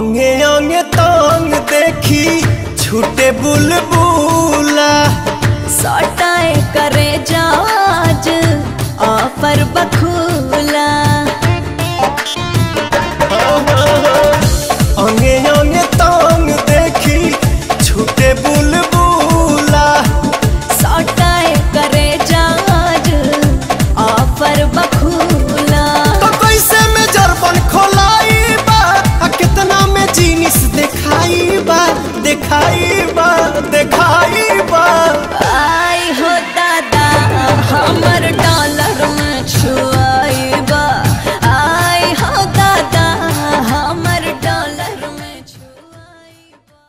अंगे अंगे तांग देखी छूटे बुलबुला सटाए करे जाज ऑफर बखूला अंगे अंगे तांग देखी छूटे बुलबुला सटाए करे जाज ऑफर बखूला तो कैसे में जरबन खोलाई बा आ कितना में जीनिस दिखाई बा दिखाई